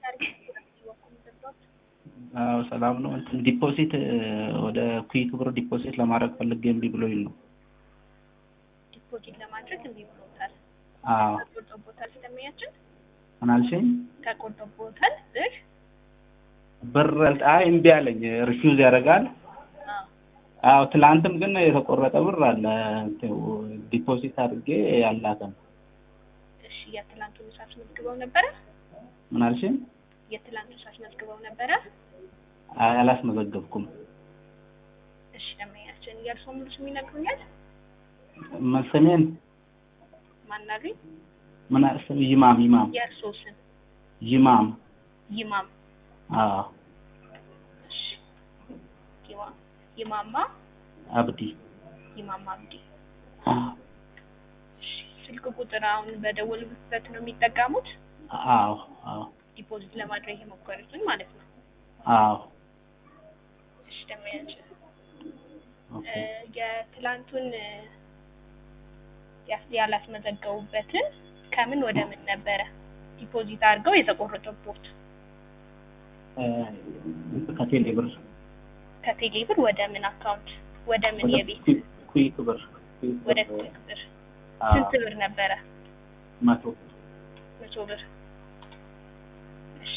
አዎ ሰላም ነው። እንትን ዲፖዚት ወደ ኩዊክ ብር ዲፖዚት ለማድረግ ፈልጌ እምቢ ብሎኝ ነው። ዲፖዚት ለማድረግ እምቢ ብሎታል። አዎ ተቆርጦቦታል። ስለሚያችን ምን አልሽኝ? ተቆርጦቦታል ብር ብር አይ እምቢ አለኝ። ሪፊውዝ ያደርጋል። አዎ አዎ ትላንትም ግን የተቆረጠ ብር አለ ዲፖዚት አድርጌ ያላተም እሺ የትላንቱን ሳስመዝግበው ነበረ? ምን አልሽኝ? የትላንቱን ሳስመዝግበው ነበረ? አይ አላስመዘገብኩም። እሺ ደንበኛችን የእርስዎ ሙሉ ስም ይነግሩኛል? ስሜን ማናገኝ ምን ስም ይማም ይማም የእርስዎ ስም ይማም ይማም አዎ እሺ ይማ- ይማማ አብዲ ይማማ አብዲ አዎ እሺ ስልክ ቁጥር አሁን በደወሉበት ነው የሚጠቀሙት? አዎ አዎ ዲፖዚት ለማድረግ የሞከሩትን ማለት ነው። አዎ እሺ ደንበኛችን ኦኬ እ የትላንቱን እ ያስ- ያላስመዘገቡበትን ከምን ወደ ምን ነበረ ዲፖዚት አድርገው የተቆረጠቦት? እ ከቴሌ ብር ከቴሌ ብር ወደ ምን አካውንት ወደ ምን ወደ የቤት ኩዊክ- ኩዊክ ብር ኩዊክ ወደ ብር ኩዊክ ብር አዎ ስንት ብር ነበረ? መቶ መቶ ብር። እሺ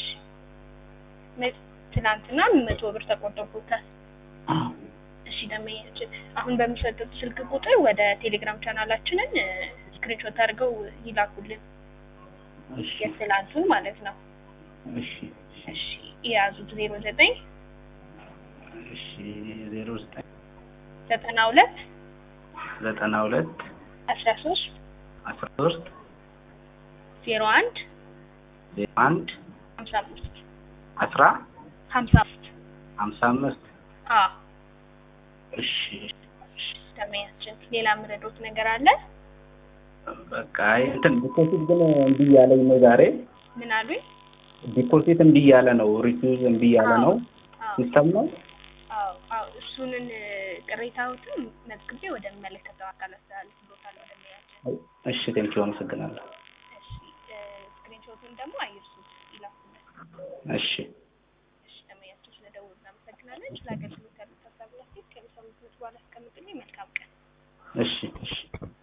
መ- ትናንትና መቶ ብር ተቆርጦቦታል። አዎ እሺ ደንበኛችን አሁን በሚሰጡት ስልክ ቁጥር ወደ ቴሌግራም ቻናላችንን ስክሪንሾት አድርገው ይላኩልን እሺ የትላንቱን ማለት ነው። እሺ እሺ የያዙት ዜሮ ዘጠኝ እሺ ዜሮ ዘጠኝ ዘጠና ሁለት ዘጠና ሁለት አስራ ሶስት አስራ ሶስት ዜሮ አንድ ዜሮ አንድ ሀምሳ አምስት አስራ ሀምሳ አምስት ሀምሳ አምስት አዎ እሺ እሺ ደንበኛችን ሌላ የምረዶት ነገር አለ? በቃ አይ እንትን ዲፖዚት ግን እምቢ እያለኝ ነው ዛሬ ምን አሉኝ? ዲፖዚት እምቢ እያለ ነው ሪፊውዝ እምቢ እያለ ነው አዎ ሲስተም ነው አዎ አዎ እሱንን ቅሬታዎትን መዝግቤ ወደሚመለከተው አካል አስተላልፍልዎታለሁ ደንበኛችን። እሺ ቴንኪው አመሰግናለሁ እሺ ስክሪንሾቱን ደግሞ አይርሱት ይላኩልን። እሺ እሺ ደንበኛችን ስለደወሉ እናመሰግናለን። ስለ አገልግሎት ያሉት ሀሳብ ላስቴት ከሚሰሙት በኋላ አስቀምጡልኝ። መልካም ቀን። እሺ እሺ